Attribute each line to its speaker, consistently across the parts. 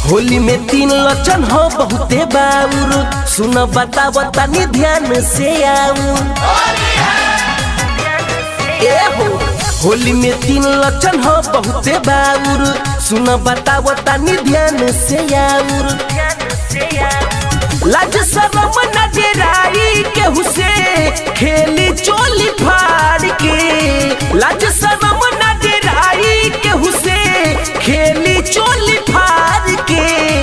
Speaker 1: होली में तीन लक्षण हो बहुते बाउर सुन बताव तनी ध्यान से आउर ए हो होली में तीन लक्षण हो बहुते बाउर सुन बताव तनी ध्यान से आउर लाज शरम न डेराई केहू से खेली चोली फाड़ के लाज शरम न डेराई केहू से खेली चोली फाड़ के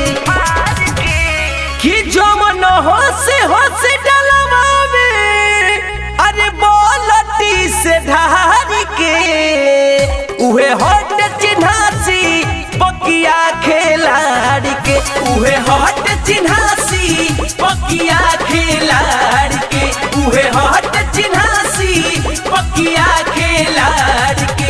Speaker 1: कि जमन हो से हो से डलवावे अरे बोलती से ढार के उहे हट चिन्हासी पकिया खेलाड़ के उहे हट चिन्हासी पकिया खेलाड़ के उहे हट चिन्हासी पकिया खेलाड़ के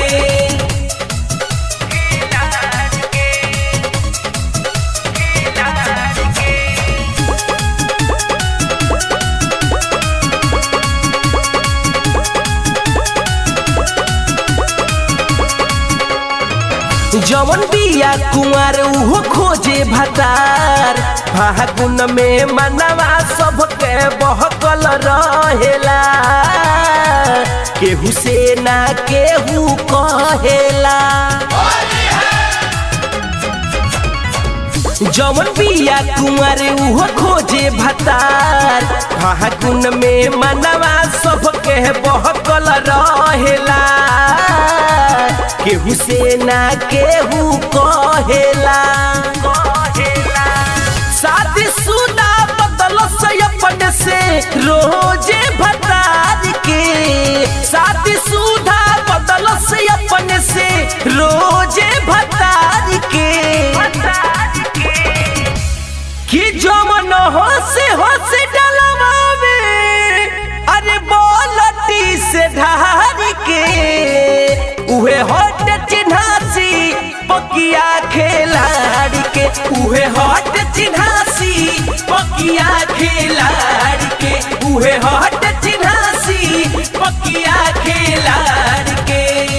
Speaker 1: जवन बिया कुंवर उहो खोजे भतार फागुन में मनवा सबके बहकल रहेला केहू से ना केहू कहेला जवन बिया कुंवर उहो खोजे भतार फागुन में मनवा सबके बहकल रहेला केहू से ना केहू कहेला शादी सुदा बदल से अपन से रोजे भतार के शादी सुदा बदल से अपन से रोजे भतार के कि जमन हो से हो से डलवावे अरे बोलती से ढार के उहे हट चिन्हासी पकिया खेलाड़ के उहे हट चिन्हासी पकिया खेलाड़ के उहे हट चिन्हासी पकिया खेलाड़ के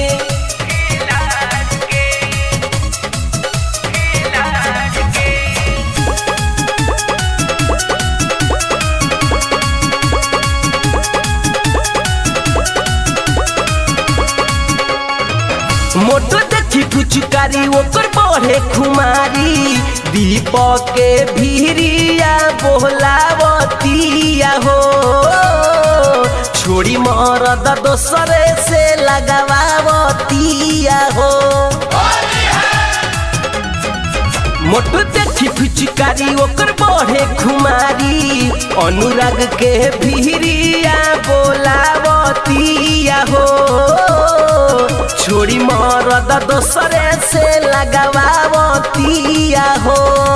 Speaker 1: मोटो देखी फुचकारी ओकर बढ़े खुमारी दीपक के भीरिया बोलावतिया हो छोड़ी मरद दोसरे से लगावतिया हो मोटो देखी फिचकारी ओकर बढ़े खुमारी अनुराग के भीरिया बोलावतिया हो छोड़ी मरद दोसरे से लगावतिया हो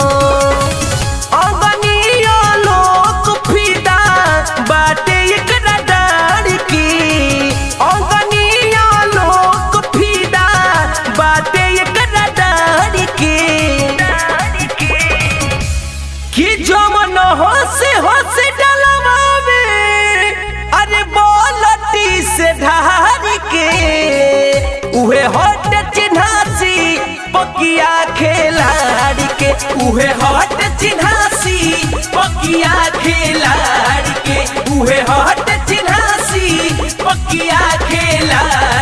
Speaker 1: अगनिया लोक फिदा बाटे एकरा डार की अगनिया लोक फिदा बाटे एकरा डार की कि जमन हो से हो से डलवावे अरे बोलती से ढार के उहे हट चिन्हासी पकिया खेलाड़ के उहे हट चिन्हासी पकिया खेलाड़ के उहे हट चिन्हासी पकिया खेलाड़